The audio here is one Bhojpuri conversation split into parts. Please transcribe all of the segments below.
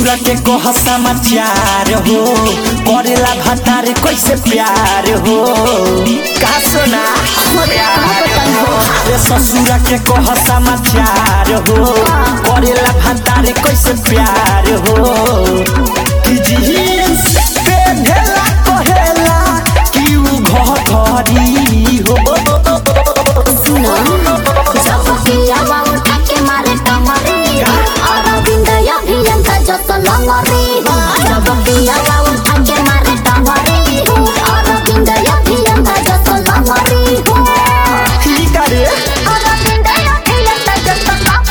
ससुरा के कह समाचार हो करेला भतार कैसे प्यार हो का सुना अरे ससुरा के कह समाचार हो करेला भतार कैसे प्यार हो कि जीन्स पेन्हेला कहेला कि उ घघरी हो जब पियावा उठा के मारे कमरे अरविंद अभियंता जत लंगरे जब पियावा उठा के मारे कमरे अरविंद अभियंता जत लंगरे की करे अरविंद अभियंता जत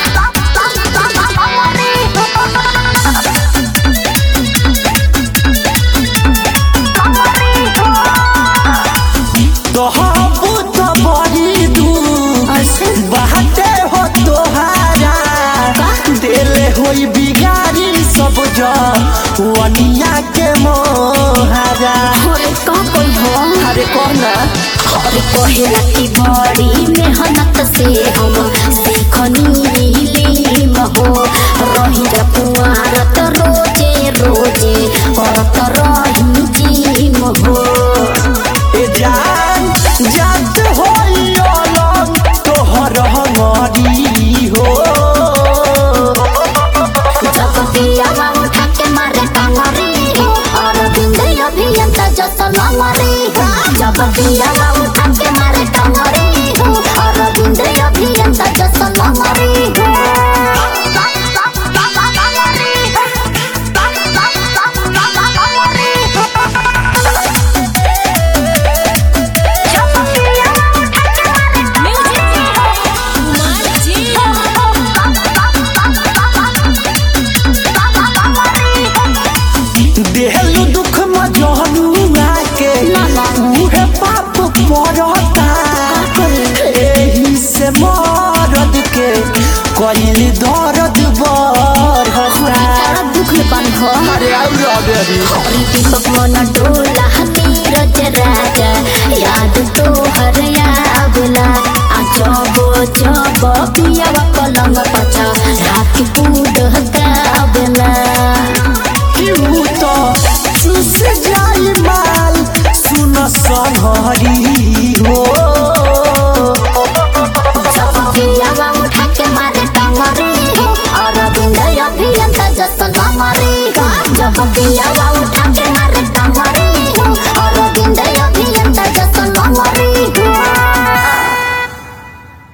तोहबू तो बड़ी दूर बाटे हो तोहारा देले होई बिगाड़ी सब जन वनिया के मोहारा अरे का कोई हो अरे कहना अरे कहेला की बड़ी मेहनत से हम सीखनी लीम हो रही पुआरत रोजे रोजे करत रही जीम हो ए जान जात होई अलग तोहर हमारी हो जब पियावा उठा के मारे कांगरे और बिंदे अभियंता जत लंगरे जब पियावा उठा के मारे कांगरे और बिंदे अभियंता जत लंगरे देहलू दुख मजनुआ के उहे पाप पड़ता एही से मरद के कइल दर्द बढ़ता दुख बंद हो अरे आउ रबेरी हरी दीपक मन डोला नीरज राजा याद तो हर आवेला आ जबो जबो पियावा पलंग पछा रात कूद गावेला क्यों तो चुस जाई माल सुन संहरी हो जब पियावा उठा के मारे टांगरे और बिंदया अभियंता जत लंगरे जब पियावा